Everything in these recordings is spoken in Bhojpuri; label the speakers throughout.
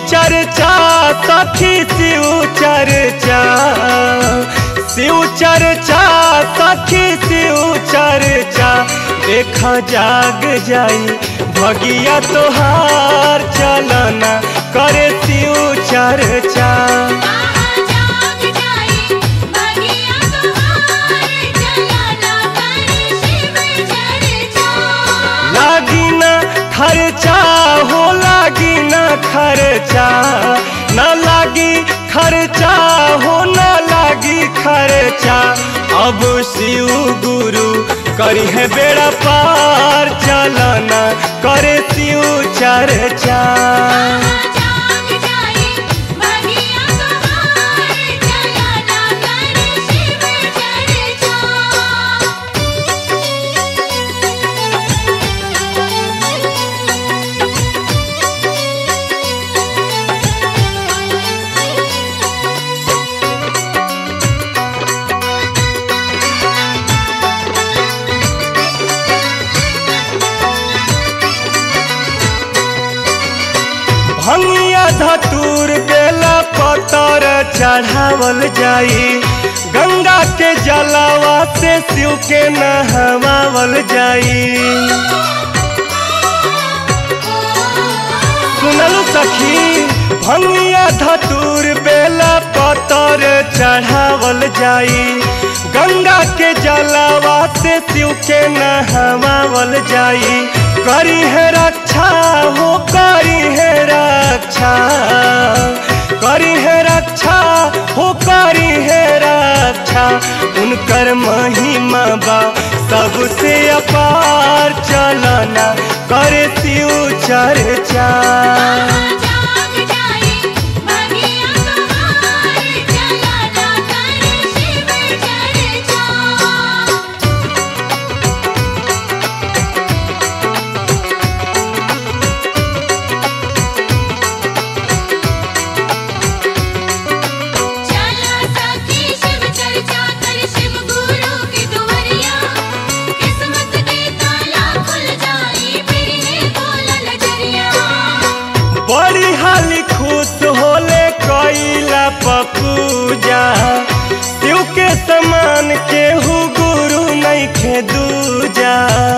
Speaker 1: चर्चा सखी शिव चर्चा शिव चर्चा सखी शिव चर्चा देख जाग जाई भगिया तोहार चलना करे शिव चर्चा
Speaker 2: जाग जाई बगिया तोहार चलना करे शिव चर्चा
Speaker 1: लागी ना खर्चा हो लागी ना खर्चा न लागी खर्चा हो न लागी खर्चा अब शिव गुरु करी है बेड़ा पार चलना करे शिव चर्चा
Speaker 2: जाग जाई बगिया तोहार चलना करे शिव चर्चा
Speaker 1: भंगिया धतूर बेला पतर चढ़ावल जाई गंगा के जलावा से शिव के नहवावल जाई सुनल सखी भंगिया धतूर बेला पतर चढ़ावल जाई गंगा के जलावा से शिव के नहवावल जाई करी है रक्षा हो करी है रक्षा करी है रक्षा हो करी है रक्षा उनकर महिमा बा सबसे अपार चलना करे शिव चर्चा
Speaker 2: जाग जाई बगिया तोहार चलना करे शिव चर्चा चला सखी शिव चर्चा कर शिव गुरु की दुवरिया किस्मत के ताला खुल जाई फिर है बोला नजरिया
Speaker 1: बड़ी हाली खुश होले कैला पपूजा शिव के समान केहू गुरु नहीं खे दूजा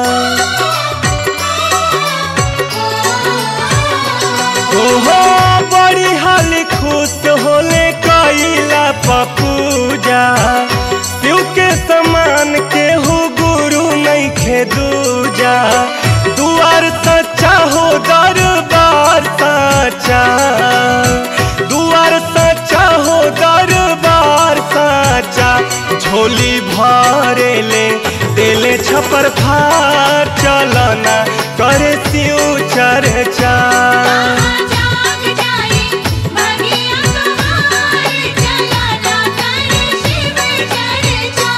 Speaker 1: ओहो बड़ी हाली खुश होले कैला पपूजा शिव के समान केहू गुरु नहीं खे दूजा दुआर सच्चा हो दरबार सच्चा दुआर सच्चा हो दरबार सच्चा झोली भरे ले देले छपर फार चलना करे शिव चर्चा
Speaker 2: जाग जाई बगिया तोहार चलना करे शिव चर्चा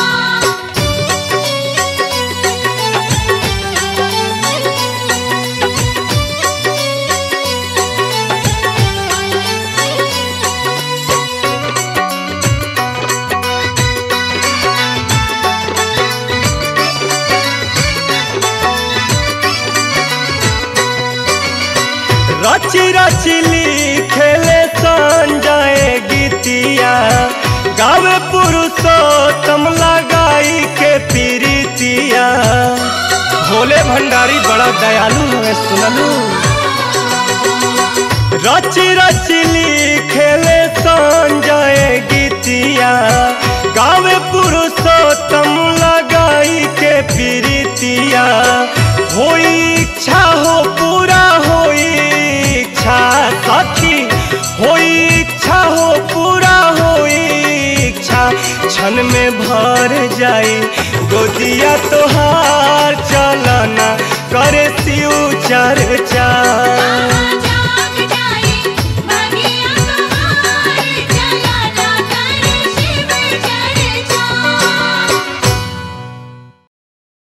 Speaker 1: रची रची लिखेले संजय गीतिया गावे पुरुषोत्तम लगाई के पीरितिया भोले भंडारी बड़ा दयालु है सुनलू रची रची लिखेले संजय गीतिया गावे पुरुषोत्तम लगाई के पीरितिया होई इच्छा हो पूरा होई इच्छा सखी होई इच्छा हो पूरा होई इच्छा क्षण में भर जाई गोदिया तोहार